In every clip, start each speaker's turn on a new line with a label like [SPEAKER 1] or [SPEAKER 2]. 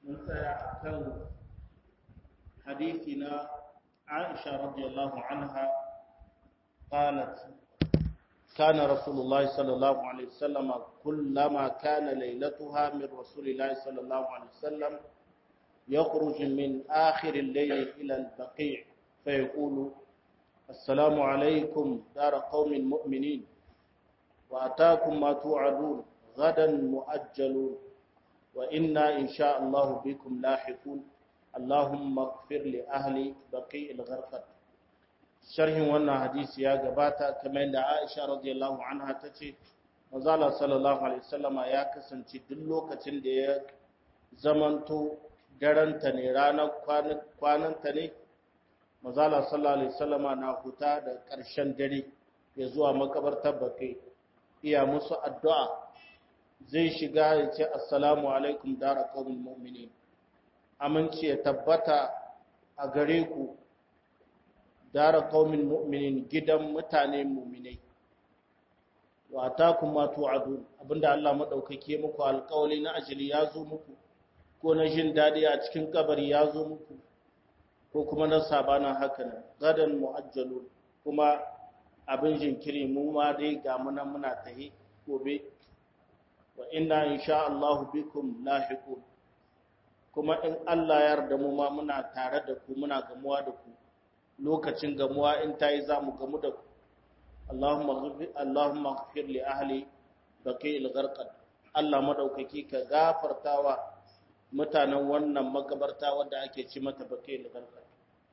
[SPEAKER 1] mun tsaya akan hadisi na Aisha radiyallahu anha qalat كان رسول الله صلى الله عليه وسلم كلما كان ليلتها من رسول الله صلى الله عليه وسلم يخرج من آخر الليل إلى البقيع فيقول السلام عليكم دار قوم مؤمنين وأتاكم ما توعدون غدا مؤجلون وإنا إن شاء الله بكم لاحقون اللهم اغفر لأهل بقيع الغرقد sharhin wannan hadisi ya gabata kamar da Aisha radiyallahu anha tace manzala sallallahu alaihi wasallama ya kasance duk lokacin da ya zamanto daranta ne ranar kwananta ne manzala sallallahu alaihi wasallama na huta da ƙarshen dare ya zuwa makabartar bakai iya musu addu'a zai shiga ya ce assalamu alaikum dara qaumin mu'minin aminci ya tabbata a gare ku dara qaumin mu'minin gidan mutane mu'minai wa atakum ma tu'adun abinda Allah madaukake muku alƙawli na ajali ya zo muku ko na jin dadi a cikin kabari ya zo muku ko kuma na sabana haka nan gadan mu'ajjalu kuma abin jinkiri mu ma dai ga muna muna tahi gobe wa inna insha Allah bikum lahiqun kuma in Allah ya yarda mu ma muna tare da ku muna gamuwa da ku lokacin gamuwa in ta yi za mu gamu da ku Allahumma ghafir li ahli baqi al-gharqad Allah madaukaki ka gafartawa mutanen wannan makabarta wanda ake ci mata baqi al-gharqad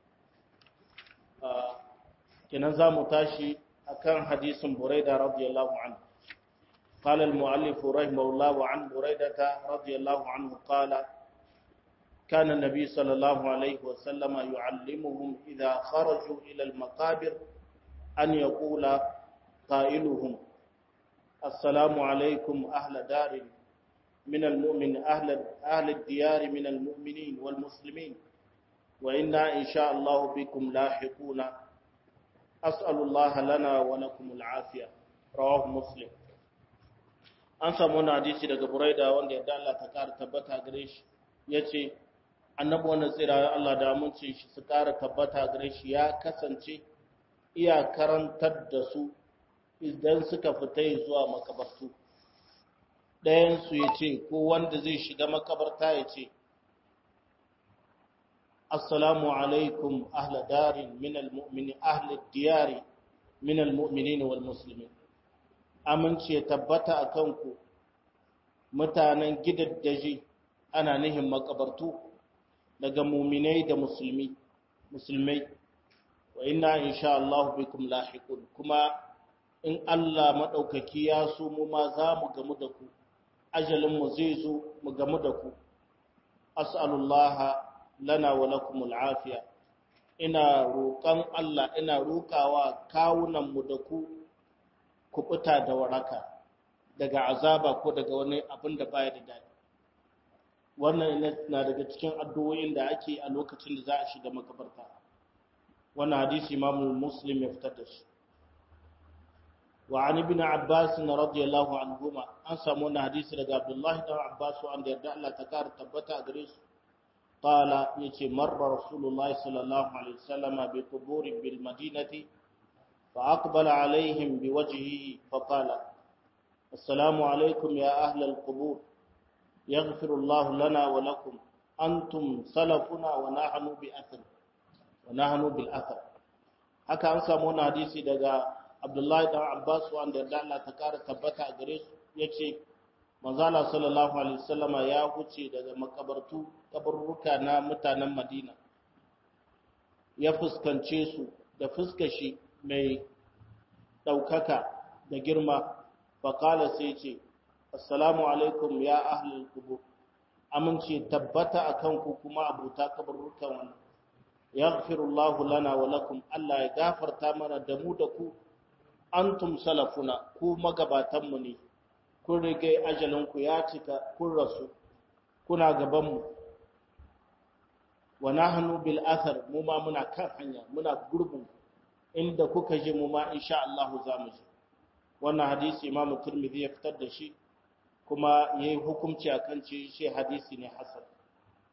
[SPEAKER 1] kenan za mu tashi akan hadisin Buraida radiyallahu anhu قال المؤلف رحمه الله عن بريدة رضي الله عنه قال كان النبي صلى الله عليه وسلم يعلمهم إذا خرجوا إلى المقابر أن يقول قائلهم السلام عليكم أهل دار من المؤمن أهل, أهل الديار من المؤمنين والمسلمين وإنا إن شاء الله بكم لاحقون أسأل الله لنا ولكم العافية رواه مسلم an samu wani hadisi daga buraida wanda ya Allah ta kara tabbata gare shi ya ce annabi wannan tsira Allah da amincin shi su ƙara tabbata gare shi ya kasance iya karantar da su idan suka fita zuwa makabartu ɗayansu ya ce ko wanda zai shiga makabarta ya ce assalamu alaikum ahla darin min almu'mini ahla diyari min almu'minin wal muslimin amince ya tabbata a kanku mutanen gidaddaji ana nihin makabartu daga muminai da musulmi musulmai wa inna insha Allah bikum lahiqun kuma in Allah madaukaki ya so mu ma za mu gamu da ku ajalin mu zai zo mu gamu da ku as'alullah lana wa lakum al'afiya ina roƙon Allah ina roƙawa kawunan mu da ku kubuta da waraka daga azaba ko daga wani abin da baya da daɗi wannan na daga cikin addu'o'in da ake a lokacin da za a shiga makabarta wannan hadisi imamu muslim ya fitar da shi wa an ibn abbas radiyallahu anhuma an samu wannan hadisi daga abdullah ibn abbas wanda yarda Allah ta kara tabbata a gare su qala yace marra rasulullahi sallallahu alaihi wasallam bi quburin bil madinati fa aqbala alaihim bi wajhihi fa qala assalamu alaikum ya ahla al qubur يغفر الله لنا ولكم أنتم سلفنا ونحن بأثر ونحن بالأثر haka an samu wani hadisi daga Abdullahi dan Abbas wanda da Allah ta kara tabbata a gare su yace manzala sallallahu alaihi wasallama ya huce daga makabartu kaburruka na mutanen Madina ya fuskance su da fuskashi mai daukaka da girma faqala sai ce assalamu alaikum ya ahlul qubur amince tabbata akan ku kuma abuta kaburrukan wannan yaghfirullahu lana wa lakum Allah ya gafarta mana da mu da ku antum salafuna ku magabatan mu ne kun rige ajalin ku ya cika kun rasu kuna gaban mu wa nahnu bil athar mu ma muna kan hanya muna gurbin inda kuka je mu ma insha Allah za mu je wannan hadisi Imam Tirmidhi ya fitar da shi kuma ya yi hukumci a kan ce shi hadisi ne hasan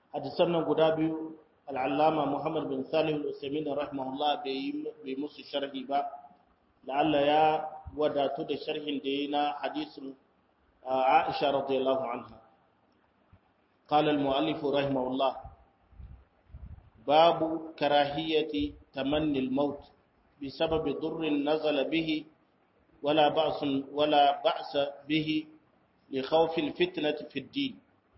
[SPEAKER 1] hadisan nan guda biyu al'allama Muhammad bin Salih al-Usaimin rahimahullah bai musu sharhi ba la'alla ya wadatu da sharhin da yi na hadisin Aisha radiyallahu anha قال المؤلف رحمه الله باب كراهية تمني الموت بسبب ضر نزل به ولا بأس ولا بأس به لخوف الفتنة في الدين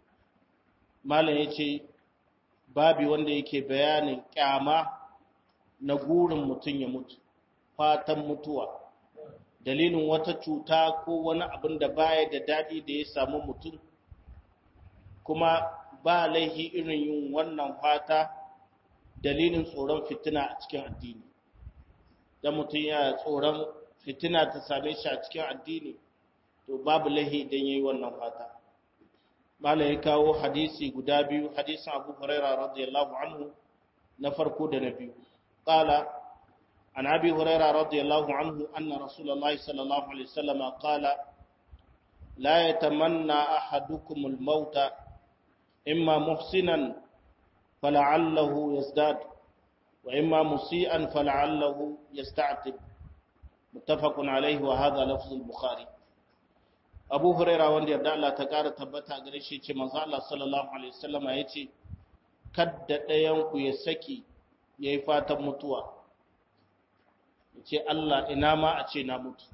[SPEAKER 1] ما لا يجي babi wanda yake bayanin kyama na gurin mutum ya mutu fatan mutuwa dalilin wata cuta ko wani abin da baya da daɗi da ya samu mutum kuma ba laihi irin yin wannan fata dalilin tsoron fitina a cikin addini da mutum ya tsoron fitina ta same shi a cikin addini to babu laihi idan yayi wannan fata mala ya kawo hadisi guda biyu hadisin Abu Huraira radiyallahu anhu na farko da na biyu qala an Abi Huraira radiyallahu anhu anna Rasulullahi sallallahu alaihi wasallam qala la yatamanna ahadukum al-mauta imma muhsinan fala'allahu yazdad wa imma musian fala'allahu yasta'tib muttafaqun alayhi wa hadha lafz al-bukhari abu huraira wanda yarda Allah ta ƙara tabbata gare shi ce manzo Allah sallallahu alaihi wasallama yace kadda ɗayan ku ya saki yayi fatan mutuwa yace Allah ina ma a ce na mutu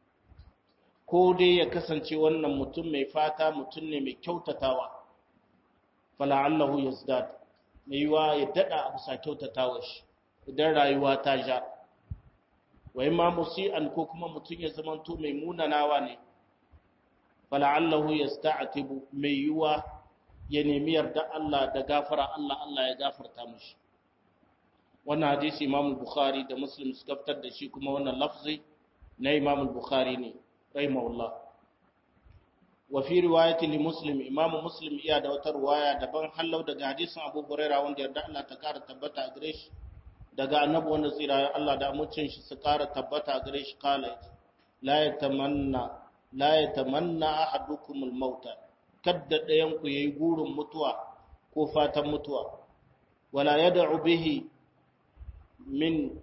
[SPEAKER 1] ko dai ya kasance wannan mutum mai fata mutum ne mai kyautatawa fala allahu yazdad mai yiwa ya dada abu sa kyautatawa shi idan rayuwa ta ja wa imma musi'an ko kuma mutum ya zamanto mai munanawa ne fala'allahu yasta'tibu mai yiwa ya nemi yarda Allah da gafara Allah Allah ya gafarta mishi wannan hadisi Imam Bukhari da Muslim suka fitar da shi kuma wannan lafzi na Imam Bukhari ne rahimahullah wa fi riwayati li Muslim Imam Muslim iya da wata riwaya daban hallau daga hadisin Abu Hurairah wanda yarda Allah ta kara tabbata a gare shi daga annabi wanda tsira Allah da amincin shi su kara tabbata a gare shi kala la yatamanna la ya tamanna ahadukumul mauta kadda ɗayan ku yayi gurin mutuwa ko fatan mutuwa wala yad'u bihi min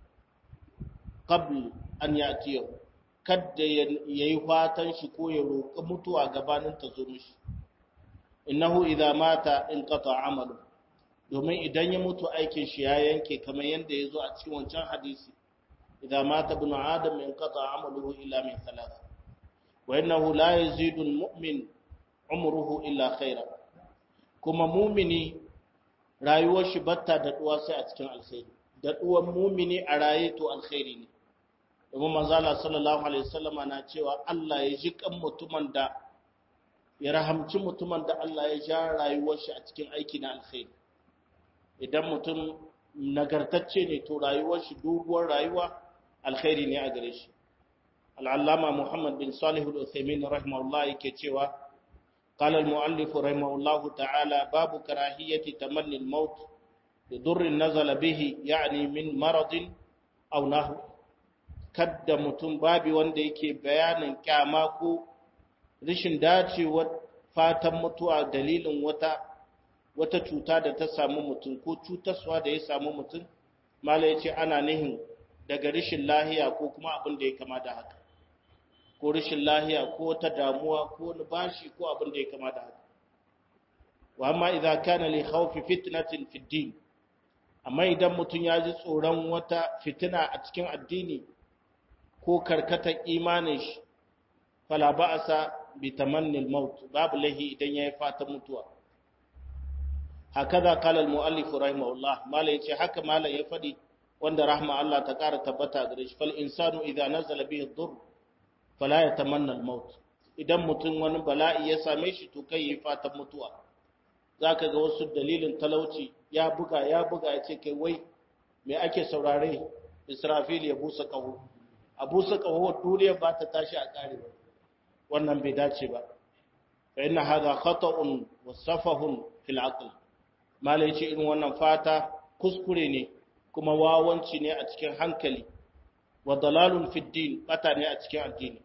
[SPEAKER 1] qabl an yatiyahu kadda yayi fatan shi ko ya roƙi mutuwa gabanin ta zo mishi innahu idza mata inqata amalu domin idan ya mutu aikin shi ya yanke kamar yanda yazo a cikin wancan hadisi idza mata ibnu adam inqata amaluhu illa min thalath وإنه لا يزيد المؤمن عمره إلا خيرا كما مؤمني rayuwar shi batta da duwa sai a cikin alkhairi da duwan mumini a raye to alkhairi ne domin manzala sallallahu alaihi wasallama na cewa Allah ya ji kan mutumin da ya rahamci mutumin da Allah ya ja rayuwar shi a cikin aiki na alkhairi idan mutum nagartacce ne to rayuwar shi doguwar rayuwa alkhairi ne a gare shi al'allama Muhammad bin Salih al'Uthaimin rahimahullah yake cewa, Ƙalar mu'allifu rahimahullah ta'ala babu karahiyyati tamannin maut da durrin nazala bihi ya'ani min maradin aunahu, kadda mutum babi wanda yake bayanin kyama ko rashin dacewar fatan mutuwa dalilin wata wata cuta da ta samu mutum ko cutaswa da ya samu mutum, mala ya ce ana nihin daga rashin lahiya ko kuma abin da ya kama da haka. ko rashin lahiya ko ta damuwa ko wani bashi ko abin da ya kama da haka wa amma idza kana li khawfi fitnatin fi din amma idan mutum ya ji tsoron wata fitina a cikin addini ko karkatar imanin shi fala ba'sa bi tamanni al-maut babu lahi idan yayi fatan mutuwa hakaza qala al-muallif rahimahullah mala yace haka mala ya fadi wanda rahma Allah ta kara tabbata gare shi fal insanu idza nazala bihi ad-durr fala ya tamanna al-maut idan mutum wani bala'i ya same shi to kai yi fatan mutuwa zaka ga wasu dalilin talauci ya buga ya buga ya ce kai wai me ake saurare Israfil ya busa kaho a busa kaho duniya ba ta tashi a kare ba wannan bai dace ba fa inna hadha khata'un wa safahun fil aql malai ce irin wannan fata kuskure ne kuma wawanci ne a cikin hankali wa dalalun fid din bata ne a cikin addini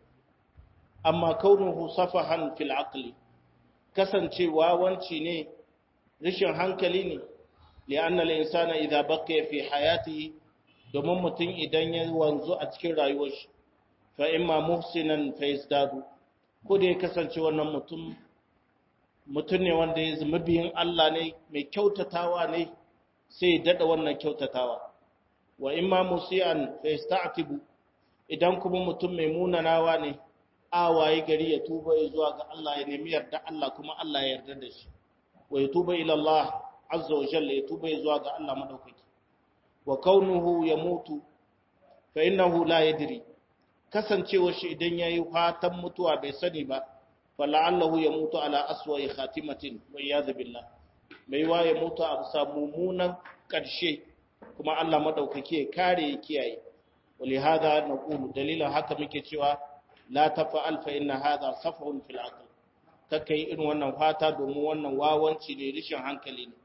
[SPEAKER 1] amma kaunuhu safahan fil aqli kasancewa wanci ne rishin hankali ne li'anna al-insana idza baqiya fi hayatihi domin mutum idan ya wanzu a cikin rayuwar shi fa imma muhsinan fa yazdadu ko da ya kasance wannan mutum mutum ne wanda ya zama biyin Allah ne mai kyautatawa ne sai dada wannan kyautatawa wa imma musian fa yasta'tibu idan kuma mutum mai munanawa ne awaye gari ya tuba ya zuwa ga Allah ya nemi yarda Allah kuma Allah ya yarda da shi wa ya tuba ila Allah azza wa jalla ya tuba ya zuwa ga Allah madaukaki wa kaunuhu ya mutu fa innahu la yadri kasancewar shi idan yayi fatan mutuwa bai sani ba fa la'allahu ya mutu ala aswa'i khatimatin wa iyad billah mai wa ya mutu a bisa mummunan karshe kuma Allah madaukaki ya kare ya kiyaye ولهذا نقول دليلا haka muke cewa la tafa'al fa inna hadha safhun fil aql kakai irin wannan fata domin wannan wawanci ne rishin hankali ne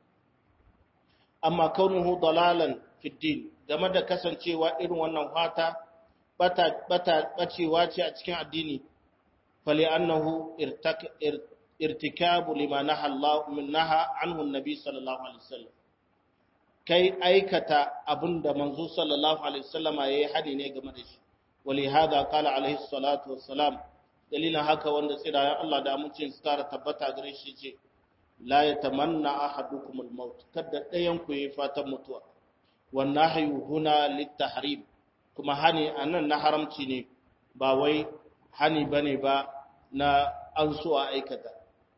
[SPEAKER 1] amma kaunuhu dalalan fi din game da kasancewa irin wannan fata bata bata bacewa ce a cikin addini fali annahu irtikabu lima naha Allah min naha anhu annabi sallallahu alaihi wasallam kai aikata abinda manzo sallallahu alaihi wasallama yayi hani ne game da shi wali hada qala alaihi salatu wassalam dalilin haka wanda tsirayen Allah da amincin su tara tabbata gare shi ce la yatamanna ahadukum al-maut kada ɗayan ku yi fatan mutuwa wan nahyu huna lit-tahrim kuma hani anan na haramci ne ba wai hani bane ba na an so a aikata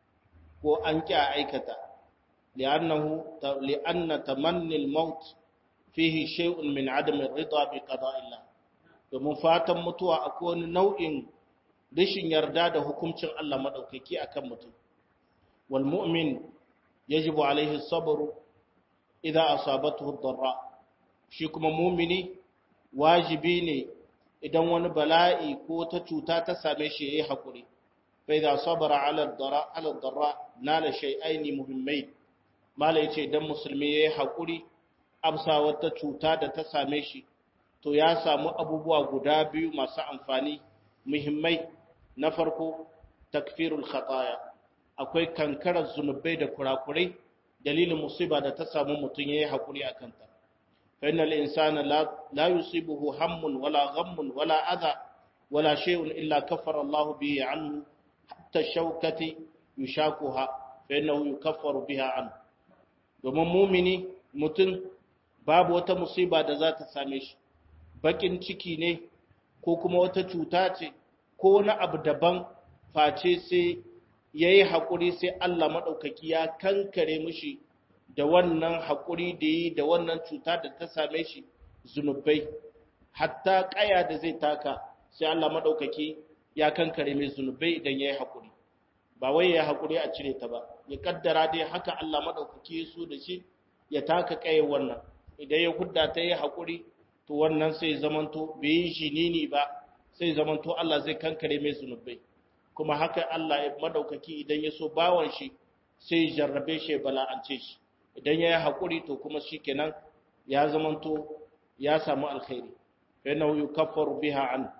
[SPEAKER 1] ko an ki a aikata li'annahu li'anna tamanni al-maut fihi shay'un min adam ar-ridha bi qada'illah domin fatan mutuwa akwai wani nau'in rashin yarda da hukuncin Allah madaukaki akan mutum wal mu'min yajibu alaihi sabru idza asabatuhu ad-darra shi kuma mu'mini wajibi ne idan wani bala'i ko ta cuta ta same shi yayi hakuri fa idza sabara ala ad-darra ala ad-darra nala shay'ain muhimmain mala yace idan musulmi yayi hakuri amsa wata cuta da ta same shi to ya samu abubuwa guda biyu masu amfani muhimmai na farko takfirul khataya akwai kankarar zunubai da kurakurai dalilin musiba da ta samu mutum yayi hakuri akan ta fa innal insana la la yusibuhu hammun wala ghammun wala adha wala shay'un illa kaffara Allah bihi anhu hatta shawkati yushakuha fa innahu yukaffaru biha anhu domin mumini mutum babu wata musiba da za ta same shi bakin ciki ne ko kuma wata cuta ce ko wani abu daban face sai ya yi haƙuri sai Allah maɗaukaki ya kankare mishi da wannan haƙuri da yi da wannan cuta da ta same shi zunubai hatta ƙaya da zai taka sai Allah maɗaukaki ya kankare mai zunubai idan ya yi haƙuri ba wai ya haƙuri a cire ta ba ya kaddara dai haka Allah maɗaukaki ya so da shi ya taka ƙayar wannan idan ya hudda ta yi haƙuri to wannan sai zamanto bai yi shi nini ba sai zamanto Allah zai kankare mai zunubai kuma haka Allah ya madaukaki idan ya so bawan shi sai jarrabe shi bala'ance shi idan ya yi haƙuri to kuma shi kenan ya zamanto ya samu alkhairi fa yana yukaffaru biha an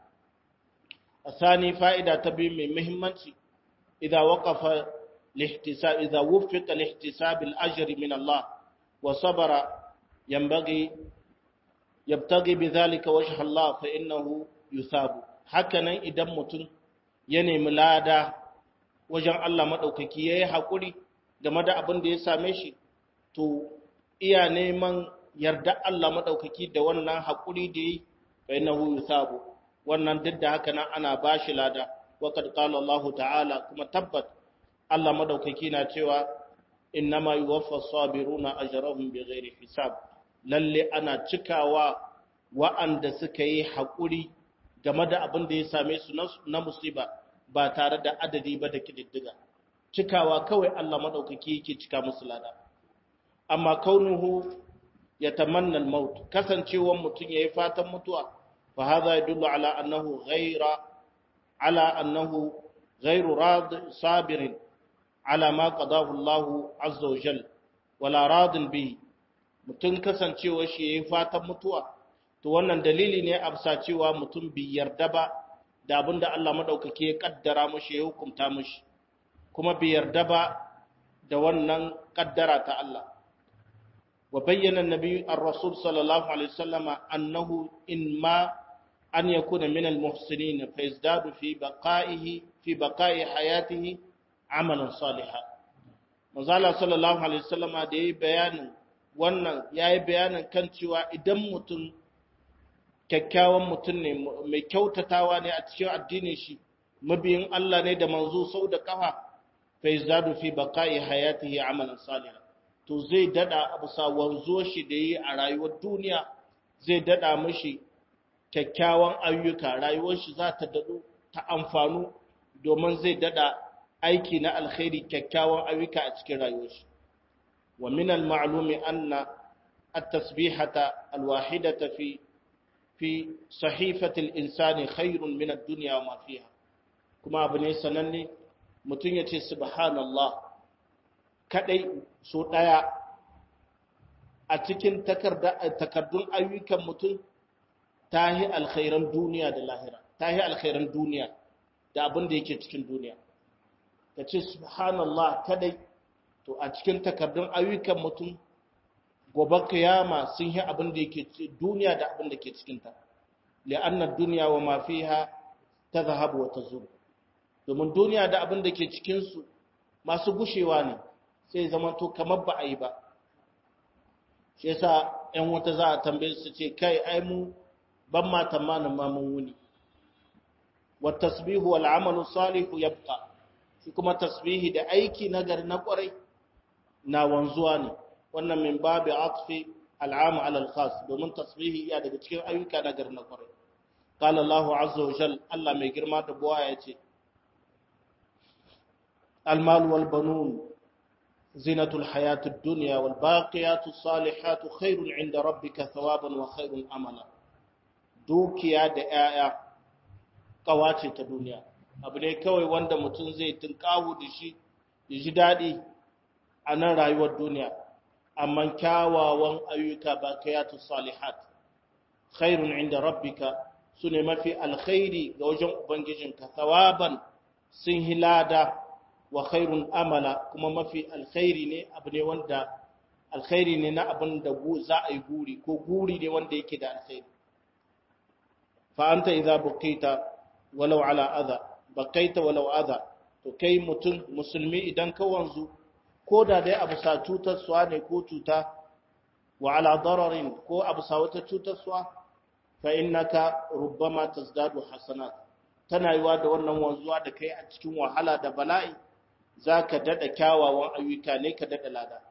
[SPEAKER 1] asani fa'ida ta biyu mai muhimmanci idan waqafa lihtisab idan wuffiqa lihtisab al-ajri min Allah wa sabara yanbaghi yabtaghi bidhalika wajha Allah fa innahu yusabu hakanan idan mutum ya nemi lada wajen Allah madaukaki yayi hakuri game da abin da ya same shi to iya neman yarda Allah madaukaki da wannan hakuri da yi fa innahu yusabu wannan duk da haka nan ana bashi lada wa kad qala Allah ta'ala kuma tabbat Allah madaukaki na cewa innama yuwaffa as-sabiruna ajrahum bighairi hisab lalle ana cikawa wa'anda suka yi haƙuri game da abin da ya same su na musiba ba tare da adadi ba da kididdiga cikawa kawai Allah maɗaukaki yake cika musu lada amma kaunuhu ya tamanna al-maut kasancewan mutum yayi fatan mutuwa fa hadha yadullu ala annahu ghayra ala annahu ghayru rad sabirin ala ma qadahu Allah azza wa jalla wala radin bihi mutum kasancewa shi yayi fatan mutuwa to wannan dalili ne a bisa cewa mutum bai yarda ba da abin da Allah maɗaukaki ya ƙaddara mashi ya hukunta mashi kuma bai yarda ba da wannan kaddara ta Allah wa bayyana nabi ar-rasul sallallahu alaihi wasallam annahu in ma an yakuna min al-muhsinin fa yazdadu fi baqa'ihi fi baqa'i hayatihi amalan salihan manzo Allah sallallahu alaihi wasallam da yayi bayanin wannan yayi bayanin kan cewa idan mutum kyakkyawan mutum ne mai kyautatawa ne a cikin addinin shi mabiyin Allah ne da manzo sau da kafa fa yazadu fi baqa'i hayatihi amalan salihan to zai dada abu sa wanzo shi da yi a rayuwar duniya zai dada mishi kyakkyawan ayyuka rayuwar shi za ta dado ta amfanu domin zai dada aiki na alkhairi kyakkyawan ayyuka a cikin rayuwar shi wa min al-ma'lumi anna at-tasbihata al-wahidata fi fi sahifatil insani khairun min ad-dunya wa ma fiha kuma abu ne sananne mutum ya ce subhanallah kadai so daya a cikin takardun ayyukan mutum tahi alkhairan duniya da lahira tahi alkhairan duniya da abin da yake cikin duniya ka ce subhanallah kadai to a cikin takardun ayyukan mutum gobe kiyama sun yi abin da yake duniya da abin da ke cikinta li'anna duniya wa ma fiha tadhhabu wa tazul domin duniya da abin da ke cikin su masu gushewa ne sai zama to kamar ba a yi ba shi yasa ƴan wata za a tambaye su ce kai ai mu ban ma tamanin ma mun wuni wa tasbihu wal amalu salihu yabqa shi kuma tasbihi da aiki nagari na kwarai na wanzuwa ne wannan min babu atfi al'amu ala al-khas domin tasbihi iya daga cikin ayyuka na garin na kwarai qala Allah azza wa jal Allah mai girma da buwa ya ce al-mal wal banun zinatul hayatid dunya wal baqiyatus salihatu khairun 'inda rabbika thawaban wa khairun amala dukiya da 'ya'ya kawace ta duniya abu ne kawai wanda mutum zai tunkawo da shi ya ji daɗi a nan rayuwar duniya amma kyawawan ayyuka bakayatu salihat khairun inda rabbika sune mafi alkhairi ga wajen ubangijinka thawaban sun hilada wa khairun amala kuma mafi alkhairi ne abu ne wanda alkhairi ne na abin da za a yi guri ko guri ne wanda yake da alkhairi fa anta idza buqita walau ala adha baqaita walau adha to kai mutum musulmi idan ka wanzu ko da dai abu sa cutarsuwa ne ko cuta wa ala dararin ko abu sa wata cutarsuwa fa innaka rubbama tazdadu hasanat tana yiwa da wannan wanzuwa da kai a cikin wahala da bala'i zaka dada kyawawan ayyuka ne ka dada lada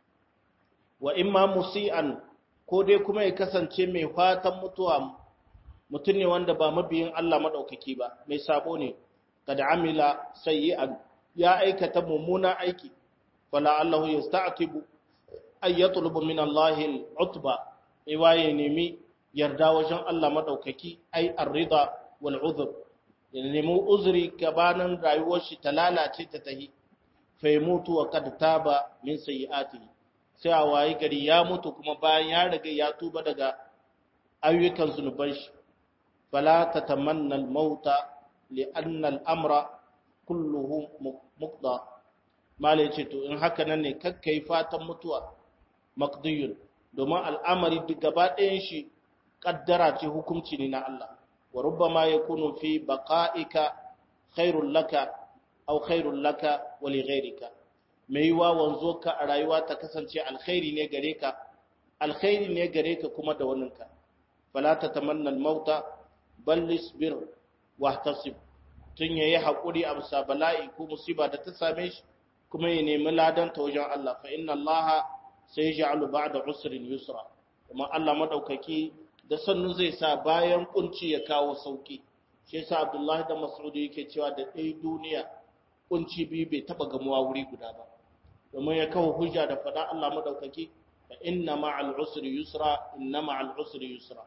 [SPEAKER 1] wa imma musian ko dai kuma ya kasance mai fatan mutuwa mutum ne wanda ba mabiyin Allah madaukaki ba mai sabo ne kada amila sayyi'an ya aikata mummuna aiki فلعله يستعتب أن يطلب من الله العتبة إيواي نمي يردا وجن الله مدوككي أي الرضا والعذر نمو أزري كبانا رايوش تلالا تتهي فيموت وقد تاب من سيئاته sai a waye gari ya mutu kuma bayan ya riga ya tuba daga ayyukan zunuban shi fala tatamanna al-mauta li anna al-amra kulluhu muqda malai ce to in haka nan ne kakka yi fatan mutuwa maqdiyun domin al'amari duk gaba ɗayan shi kaddara ce hukunci ne na Allah wa rubbama yakunu fi baqa'ika khairul laka aw khairul laka wa li ghayrika mai wa wanzo ka a rayuwa ta kasance alkhairi ne gare ka alkhairi ne gare ka kuma da waninka fala tatamanna al-mauta bal isbir wahtasib tun yayi hakuri a bisa bala'i ko musiba da ta same shi kuma ya nemi ladan ta wajen Allah fa inna Allah sai ja'alu ba'da usrin yusra kuma Allah madaukaki da sannu zai sa bayan kunci ya kawo sauki shi yasa Abdullahi da Mas'ud yake cewa da dai duniya kunci bi bai taba gamuwa wuri guda ba domin ya kawo hujja da fada Allah madaukaki fa inna ma'al usri yusra inna ma'al usri yusra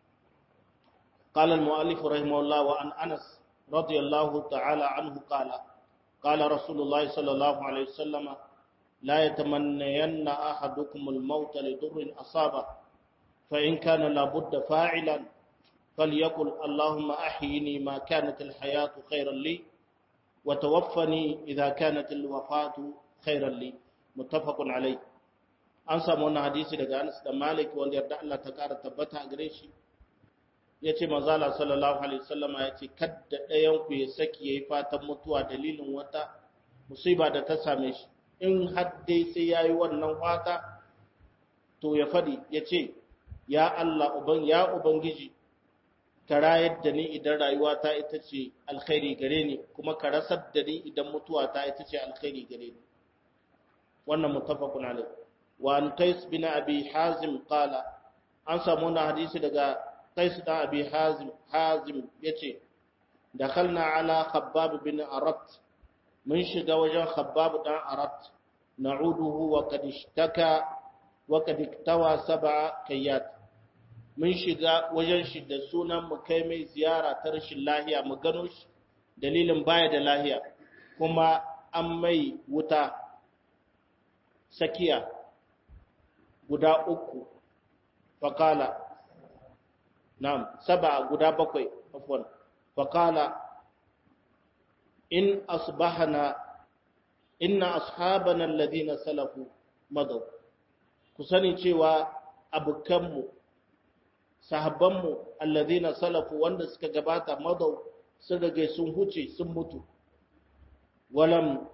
[SPEAKER 1] قال المؤلف رحمه الله وعن أنس رضي الله تعالى عنه قال قال رسول الله صلى الله عليه وسلم لا يتمنين أحدكم الموت لضر أصابه فإن كان لابد فاعلا فليقل اللهم أحيني ما كانت الحياة خيرا لي وتوفني إذا كانت الوفاة خيرا لي muttafaqun alai an samu wannan hadisi daga Anas da Malik wanda yarda Allah ta kara tabbata a gare shi yace manzo Allah sallallahu alaihi wasallama yace kadda ɗayan ku ya saki yayi fatan mutuwa dalilin wata musiba da ta same shi in har dai sai yayi wannan fata to ya fadi yace ya Allah uban ya ubangiji ka rayar da ni idan rayuwata ita ce alkhairi gare ni kuma ka rasar da ni idan mutuwata ita ce alkhairi gare ni wannan muttafaqun alayh wa an qais bin abi hazim qala an samu na hadisi daga qais da abi hazim hazim yace dakhalna ala khabbab bin arat mun shiga wajen khabbab dan arat na'uduhu wa qad ishtaka wa qad iktawa sab'a kayyat mun shiga wajen shi da sunan mu kai mai ziyara ta rashin lahiya mu gano shi dalilin baya da lahiya kuma an mai wuta sakiya guda uku fakala na'am saba guda bakwai afwan fakala in asbahana inna ashabana alladhina salafu madaw ku sani cewa abukanmu sahabbanmu alladhina salafu wanda suka gabata madaw sun rage sun huce sun mutu walam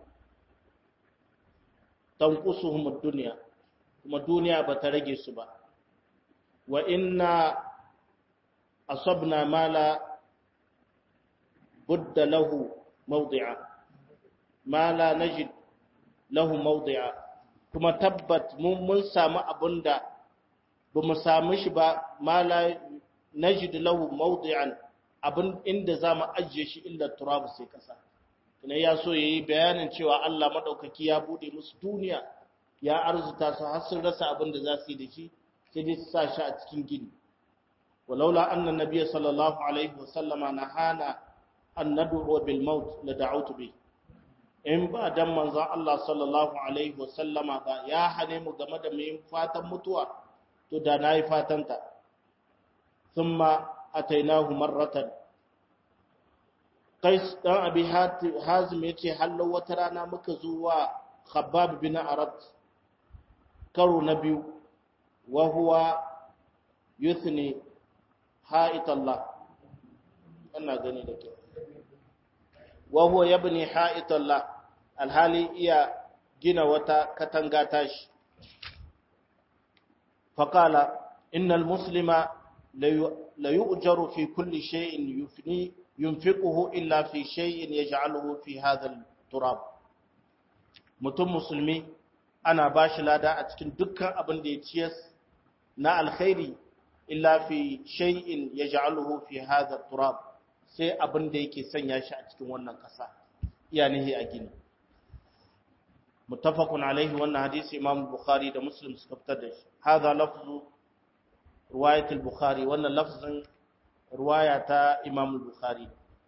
[SPEAKER 1] tanqusuhum ad-dunya kuma duniya ba ta rage su ba wa inna asabna mala budda lahu mawdi'a mala najid lahu mawdi'a kuma tabbat mun mun samu abunda ba mu samu shi ba mala najid lahu mawdi'an abin inda zamu ajiye shi illa turab sai kasa kuma ya so yayi bayanin cewa Allah madaukaki ya bude musu duniya ya arzuta su har sun rasa abin da za su yi da shi sai dai su sa shi a cikin gini walaula anna nabiyya sallallahu alaihi wa sallama nahana an nad'u bil maut la da'utu bi in ba dan manzon Allah sallallahu alaihi wa sallama ba ya hane mu game da mu fatan mutuwa to da nayi fatan ta thumma atainahu marratan Qais dan Abi Hazim yace hallo wata rana muka zuwa Khabbab bin Arat karo na biyu wa huwa yuthni ha'it Allah ina gani da kyau wa huwa yabni ha'it Allah alhali iya gina wata katanga tashi faqala innal muslima la yu'jaru fi kulli shay'in yufni yunfiquhu illa fi shay'in yaj'aluhu fi hadha al-turab mutum musulmi ana bashi lada a cikin dukkan abin da ya ciyas na alkhairi illa fi shay'in yaj'aluhu fi hadha turab sai abin da yake sanya shi a cikin wannan kasa iyanihi a gini muttafaqun alaihi wannan hadisi imam bukhari da muslim suka fitar da shi hadha lafzu riwayat al-bukhari wannan lafzin riwaya ta imam bukhari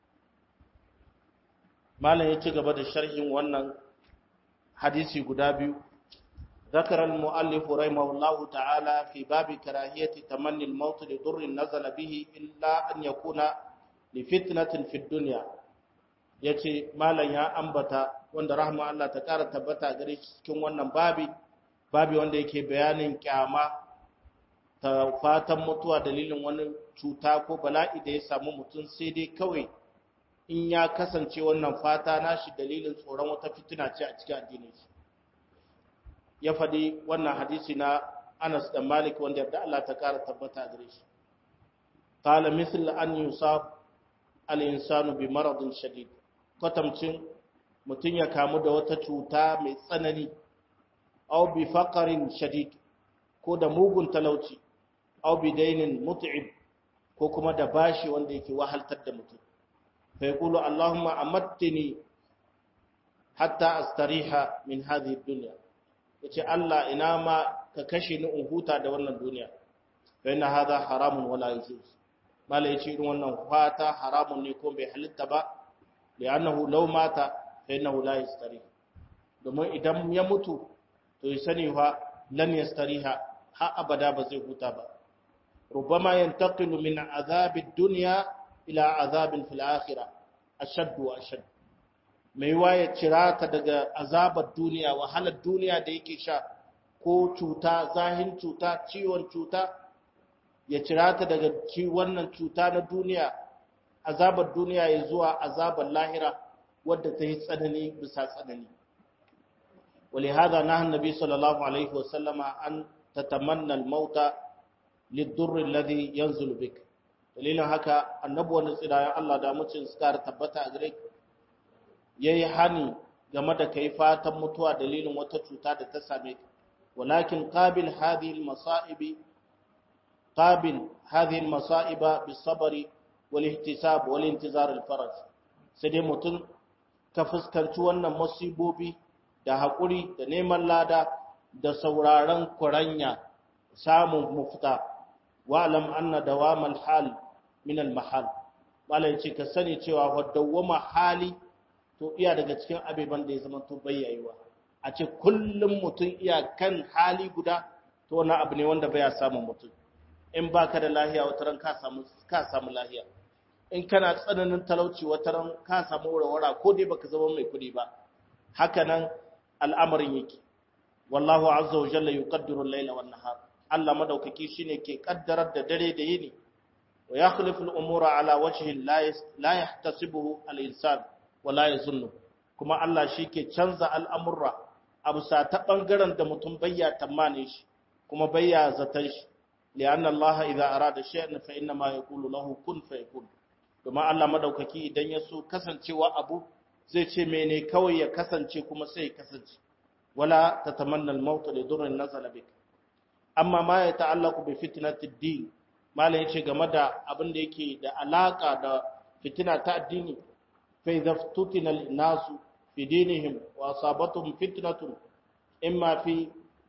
[SPEAKER 1] malam ya ci gaba da sharhin wannan hadisi guda biyu ذكر المؤلف رحمه الله تعالى في باب كراهية تمني الموت لضر نزل به إلا أن يكون لفتنة في الدنيا yace malam ya ambata wanda rahma Allah ta ƙara tabbata gare shi cikin wannan babi babi wanda yake bayanin kyama ta fatan mutuwa dalilin wani cuta ko bala'i da ya samu mutum sai dai kawai in ya kasance wannan fata nashi dalilin tsoron wata fitina ce a cikin addinin shi ya faɗi wannan hadisi na Anas da Malik wanda yadda Allah ta ƙara tabbata gare shi. Qala misl an yusab al-insanu bi maradin shadid. Kwatamcin mutum ya kamu da wata cuta mai tsanani aw bi faqarin shadid ko da mugun talauci aw bi dainin mut'ib ko kuma da bashi wanda yake wahaltar da mutum. Fa yaqulu Allahumma amattini hatta astariha min hadhihi ad-dunya. ya ce Allah ina ma ka kashe ni in huta da wannan duniya bai na haza haramun wala yajuz mala ya ce irin wannan fata haramun ne ko bai halitta ba da annahu law mata fa innahu la yastari domin idan ya mutu to ya sani fa lan yastariha ha abada ba zai huta ba rubama yantaqilu min azabid dunya ila azabin fil akhirah ashad wa ashad mai waye cira ta daga azabar duniya wahalar duniya da yake sha ko cuta zahin cuta ciwon cuta ya cira ta daga wannan cuta na duniya azabar duniya ya zuwa azabar lahira wadda ta yi tsanani bisa tsanani ولهذا نهى النبي صلى الله عليه وسلم أن تتمنى الموت للضر الذي ينزل بك dalilin haka annabi wani tsirayen Allah da mucin suka tabbata a gare yayi hani game da kai fatan mutuwa dalilin wata cuta da ta same ka walakin qabil hadhihi almasaibi qabil hadhihi almasaiba bisabri wal ihtisab wal intizar alfaraj sai dai mutum ka fuskanci wannan musibobi da haƙuri da neman lada da sauraron kuranya samun mufta wa'alam anna dawamal hal min al mahal malan ce ka sani cewa wa dawama hali to iya daga cikin abeban da ya zama to bayyayuwa a ce kullum mutum iya kan hali guda to wannan abu ne wanda baya samun mutum in baka da lahiya wata ran ka samu ka samu lahiya in kana tsananin talauci wata ran ka samu warwara ko dai baka zama mai kuɗi ba haka nan al'amarin yake wallahu azza wa jalla yuqaddiru al-layla wan nahar Allah madaukaki shine ke kaddarar da dare da yini wa yakhlifu al-umura ala wajhi la yahtasibuhu al-insan wa la yazunnu kuma Allah ke canza al'amurra a bisa ta bangaren da mutum bayya tamane shi kuma bayya zatan shi lianna Allah idza arada shay'an fa inna ma yaqulu lahu kun fayakun kuma Allah madaukaki idan ya so kasancewa abu zai ce mene kawai ya kasance kuma sai ya kasance wala tatamanna al-maut li durrin nazala bik amma ma ya ta'allaqu bi fitnatid din malam yace game da abin da yake da alaka da fitina ta addini fa idza futina al-nasu fi dinihim wa asabatuhum fitnatun imma fi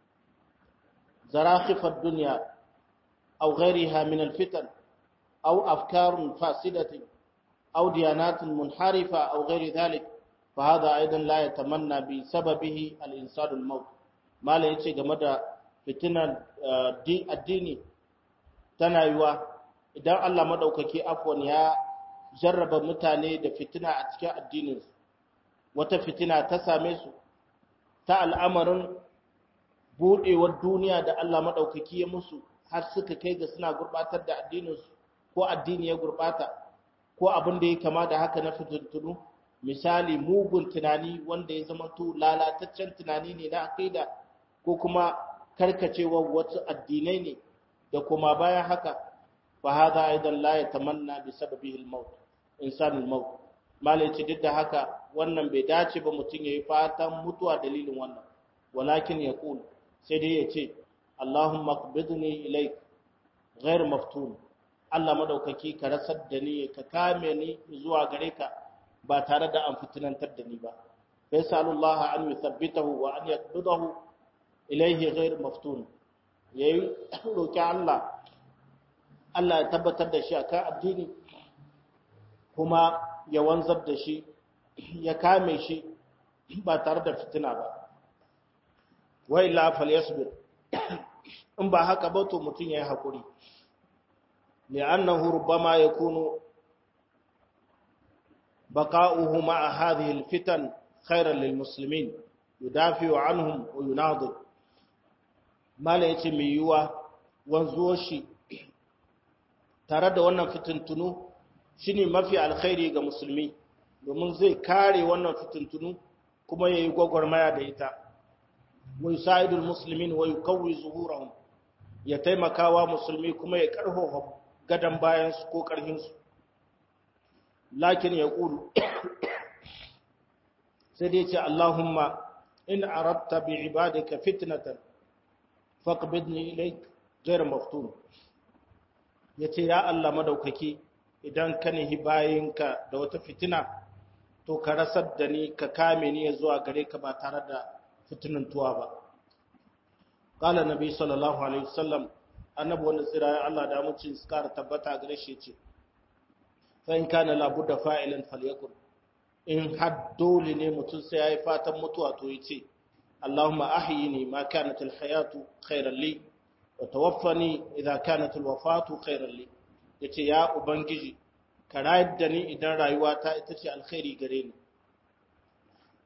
[SPEAKER 1] zarakhif ad-dunya aw ghayriha min al-fitan aw afkarun fasidatin أو ديانات منحرفة أو غير ذلك فهذا أيضا لا يتمنى بسببه الإنسان الموت ما لا يتشي جمد فتنة الديني تنايوا idan Allah madaukaki afwan ya jarraba mutane da fitina a cikin addinin su wata fitina ta same su ta al'amarin budewar duniya da Allah madaukaki ya musu har suka kai ga suna gurbatar da addinin su ko addini ya gurbata ko abin da ya kama da haka na fitintunu misali mugun tunani wanda ya zama to lalataccen tunani ne na aqida ko kuma karkacewar wasu addinai ne da kuma bayan haka fa hada aidan la yatamanna bi sababihi al-maut insan al-maut malai ce duk da haka wannan bai dace ba mutum yayi fatan mutuwa dalilin wannan walakin yaqul sai dai yace Allahumma qbidni ilayk ghayr maftun Allah madaukaki ka rasar da ni ka kame ni zuwa gare ka ba tare da an fitinantar da ni ba fa yasalullah an yuthabbitahu wa an yaqbidahu ilayhi ghayr maftun yayi roki Allah Allah ya tabbatar da shi akan addini kuma ya wanzar da shi ya kame shi ba tare da fitina ba wa illa falyasbir in ba haka ba to mutun yayi hakuri لأنه ربما يكون بقاؤه مع هذه الفتن خيرا للمسلمين يدافع عنهم ويناضل ما لا يتمي يوا wanzuwar tare da wannan fitintunu shine mafi alkhairi ga musulmi domin zai kare wannan fitintunu kuma yayi gwagwarmaya da ita wa yusaidul muslimin wa yukawwi zuhurahum ya taimakawa musulmi kuma ya karfafa gadan bayansu ko ƙarfinsu lakin ya ƙulu sai dai ce Allahumma in aratta bi ibadika fitnatan faqbidni ilayk ghayr maftun yace ya Allah madaukaki idan ka nihi bayinka da wata fitina to ka rasar da ni ka kame ni zuwa gare ka ba tare da fitinantuwa ba qala nabi sallallahu alaihi wasallam annabi wanda tsira Allah da mucin su kara tabbata gare shi ce fa in kana la budda fa'ilan falyakun in had dole ne mutum sai yayi fatan mutuwa to yace Allahumma ahyini ma kanat alhayatu khayran li wa tawaffani idha kanat alwafatu khayran li yace ya ubangiji ka rayar da ni idan rayuwa ta ita ce alkhairi gare ni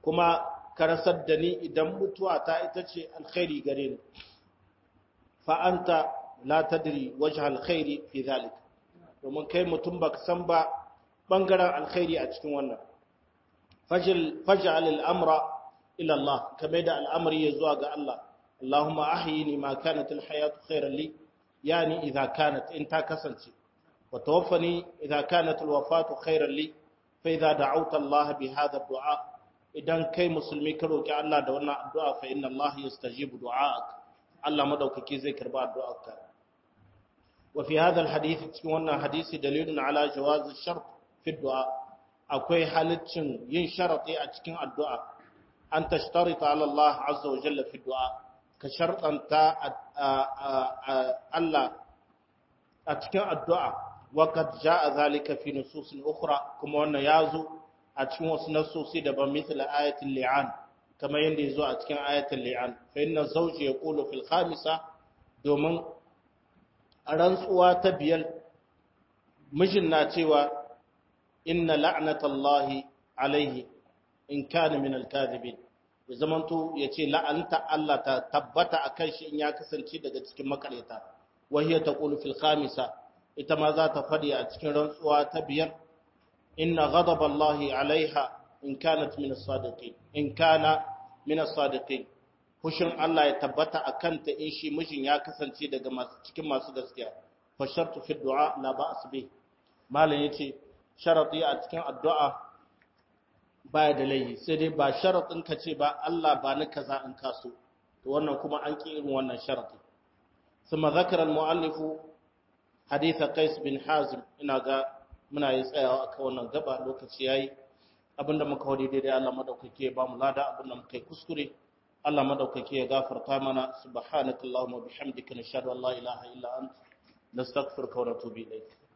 [SPEAKER 1] kuma ka rasar da ni idan mutuwa ta ita ce alkhairi gare ni fa anta la tadri wajh alkhairi fi zalik domin kai mutum baka san ba bangaren alkhairi a cikin wannan fajil faj'al al-amra ila Allah kamar da al'amari ya zuwa ga Allah Allahumma ahyini ma kanat al-hayatu khairan li yani idza kanat in ta kasance wa tawaffani idza kanat al-wafatu khairan li fa idza da'awta Allah bi hadha ad-du'a idan kai musulmi ka roki Allah da wannan addu'a fa inna Allah yastajibu du'aak Allah madaukaki zai karba addu'arka wa fi hadha al-hadith cikin wannan hadisi dalilun ala jawaz ash-shart fi ad-du'a akwai halaccin yin sharati a cikin addu'a an tashtarita ala Allah azza wa jalla fi du'a ka shartanta Allah a cikin addu'a wa qad jaa zalika fi nusus ukhra kuma wannan yazo a cikin wasu nasosi daban misal ayatul li'an kamar yanda yazo a cikin ayatul li'an fa inna zawji yaqulu fil khamisa domin a rantsuwa ta biyar mijin na cewa inna la'natallahi alaihi in kana min al-kadhibin ya zamanto yace la'anta Allah ta tabbata akan shi in ya kasance daga cikin makareta wa hiya taqulu fil khamisa ita ma za ta fadi a cikin rantsuwa ta biyar inna ghadaballahi alaiha in kanat min as-sadiqin in kana min as-sadiqin fushin Allah ya tabbata akan ta in shi mijin ya kasance daga masu cikin masu gaskiya fa shartu fi du'a la ba'as bi malam yace sharati a cikin addu'a baya da laihi sai dai ba sharatin ka ce ba Allah ba ni kaza in kaso to wannan kuma an ki irin wannan sharatin thumma zakara al-muallifu hadith Qais bin Hazim ina ga muna yi tsayawa akan wannan gaba lokaci yayi abinda muka wadi daidai Allah madaukake ya bamu lada abinda muka yi kuskure Allah madaukake ya gafarta mana subhanakallahumma bihamdika nashhadu an la ilaha illa anta nastaghfiruka wa natubu ilayk